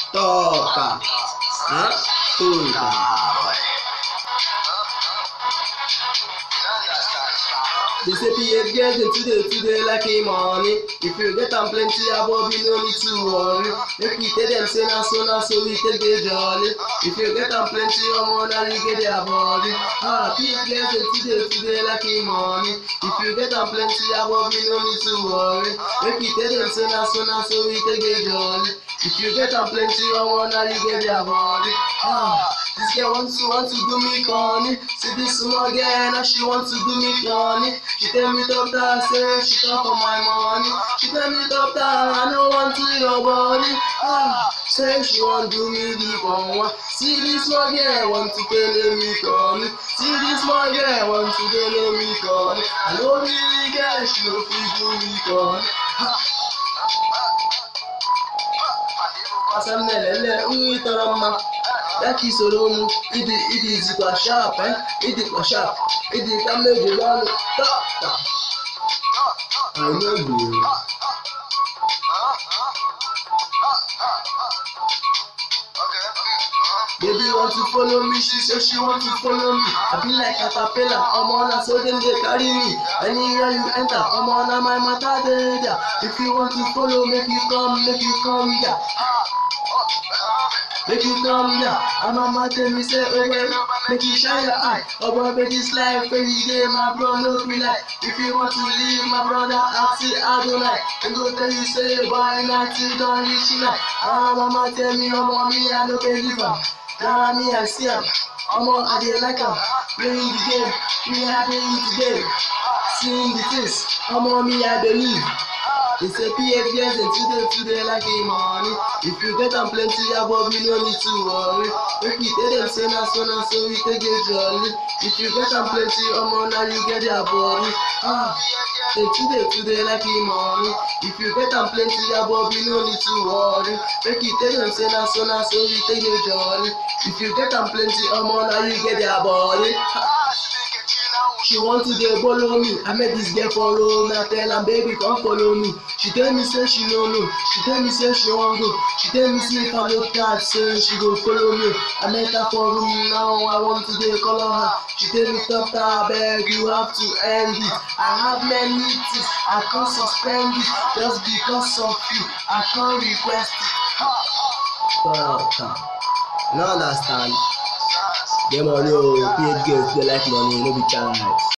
Toca. Huh? Toca. They say PH girls dey today today like a money. If you get am plenty above, you no need to worry. Make we tell them say na so na so we take dey jolly. If you get am plenty omo na you get their body. Ah, PH girls dey today today like a money. If you get am plenty above, you no need to worry. Make we tell them say na so na so we take dey jolly. If you get am plenty omo na you get their body. Ah. This girl wants to want to do me corny. See this small girl now she wants to do me corny. She tell me doctor say she come for my money. She tell me doctor I no want to your body. Ah, say she want do me the one. See this small girl want to tell me corny. See this small girl want to tell me corny. I know really girl she no fit do me corny. Asamnelele nri tọrọ mma ya ka isoro m ịdị ịdị izikwa sharp eh? ịdịkwa sharp ịdị ka mmejiri ọnụ tọta anyị gburu Baby want to follow me, she say she want to follow me. I be like caterpillar, omo na so dem dey carry me. Anywhere you enter, omo na my matter dey there. If you want to follow, make you come, make you come here. Make you come here. And mama tell me say, oh well, make you shine your eye. Oh boy, make this life every day, my bro, no be like. If you want to leave, my brother, ask it, I don't like. And go tell you say, boy, not till don't reach night. Ah, mama tell me, oh mommy, I no believe her. Now me, I see her. Omo, I dey like am. Playing the game, me happy today. Seeing the things, omo, me, I believe. They say PF girls and today today like a money. If you get am plenty above, you no need to worry. Make we tell them say na so na so we take dey jolly. If you get am plenty, omo na you get their body. Ah, say today today like a money. If you get am plenty above, you no need to worry. Make we tell them say na so na so we take dey jolly. If you get am plenty, omo na you get their body. Ah. She want to dey follow me. I met this girl for road. I tell am baby come follow me. She tell me say she no know. She tell me say she wan go. She tell me say if I no catch say she go follow me. I met her for room now. I want to dey call her. She tell me stop her abeg you have to end it. I have many things I can't suspend it just because of you. I can't request it. Stop. No understand. Get money o, PH girls dey like money, no be chance.